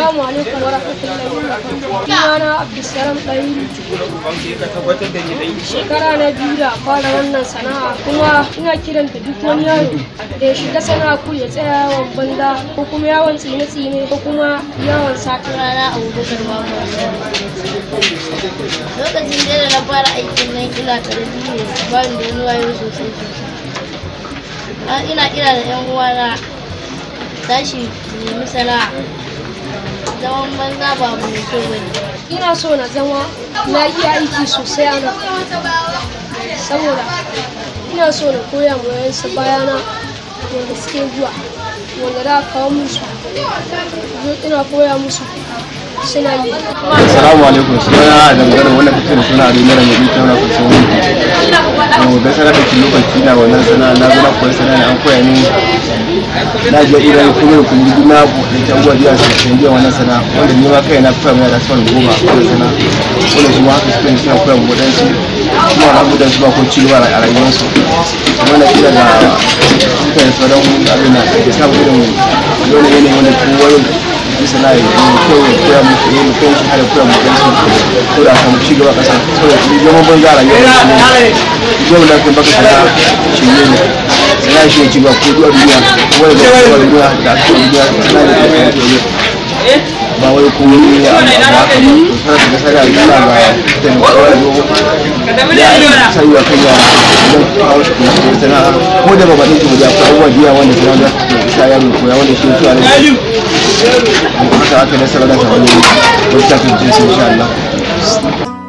Assalamu alaikum wa rahmatullahi wa barakatuh. Sunana Abdulsalam Ɗahiru. Shekara na biyu da fara wannan sana'a kuma ina kiran da duk wani yaro da ya shiga sana'a ku ya tsaya yawan banza ko kuma yawon tsine-tsine ko kuma yawon sata. rana abubakar babu lokacin da na fara aikin nan ina karami ne ba ni da wani wayo sosai sosai ina kira da yan uwana tashi nemi sana'a zaman banza ba abu mai kyau bane Ina so na zama na iya aiki sosai a nan saboda ina so na koya ma wayansu bayana wanda suke zuwa wanda za a kawo musu zo ina koya musu suna yi. Assalamu alaikum suna da magana wanda kake da suna da mara mai ita na kusa wani to da sana da kin lokaci na wannan sana na zo na koyi sana ne an koya ni na ga irin kuma kun yi na da can gwa biya su kan biya wannan sana wanda ni ma kai na koya mai da son goma a koyi sana wanda su ma haka suke ne suna koya mu dan su kuma na gudan su ba ko ci gaba a rayuwar su kuma na kira da suka yi sauran abin da ke samu irin dole ne wanda kowa bisa na yi kyau ya koya muku yi mutum shi har ya koya muku su ko da samu ci gaba kasa saboda shi zama ban zara yau da su ne yau da kan baka sana shi ne ne sana shi ya ci gaba ko duwa duniya ko wani da kowa duniya da aka yi duniya sana da kuma ya koyi ba wai ko wani ya amma ba haka ba to sana da sana da yana ga da kowa da ya sai wa kai yara idan kawo shi kuma su sana ko da ba ba ɗin su da abubuwa biya wanda sana da sa yaro koya wanda shi ya tuwa ne haka aka nasarar da wani wata kan jinsi insha Allah